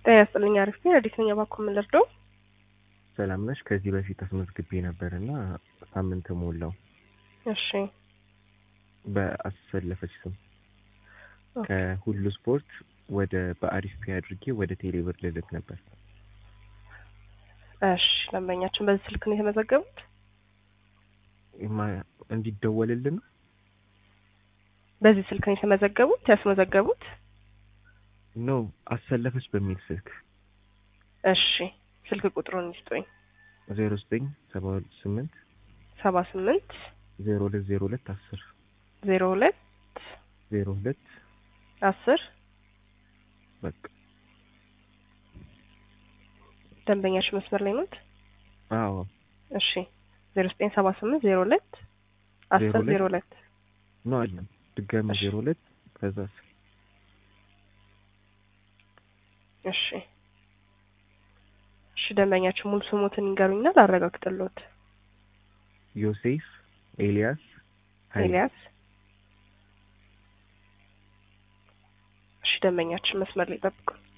ጤና ይስጥልኝ። አሪፍ ነኝ። ረዲት ነኝ። እባክዎ ምን ልርዳው? ሰላም ነሽ? ከዚህ በፊት አስመዝግቤ ነበር እና ሳምንት ሞላው እሺ በአሰለፈች ስም ኦኬ። ከሁሉ ስፖርት ወደ በአሪፍ ፔ አድርጌ ወደ ቴሌብር ልልክ ነበር። እሺ ደንበኛችን በዚህ ስልክ ነው የተመዘገቡት? ማ- እንዲደወልልን ነው? በዚህ ስልክ ነው የተመዘገቡት ያስመዘገቡት? ኖ አሰለፈች በሚል ስልክ እሺ ስልክ ቁጥሩን ይስጡኝ። ዜሮ ዘጠኝ ሰባ ስምንት ሰባ ስምንት ዜሮ ሁለት ዜሮ ሁለት አስር ዜሮ ሁለት ዜሮ ሁለት አስር በቃ ደንበኛችን መስመር ላይ ኖት? አዎ እሺ ዜሮ ዘጠኝ ሰባ ስምንት ዜሮ ሁለት አስር ዜሮ ሁለት ዜሮ ሁለት ኖ አለም ድጋሚ እሺ። ዜሮ ሁለት ከዛ አስር እሺ እሺ ደንበኛችን ሙሉ ስሞትን ይንገሩኝና ላረጋግጥልዎት። ዮሴፍ ኤልያስ ኃይሌ። ኤልያስ እሺ ደንበኛችን መስመር ላይ ጠብቁን።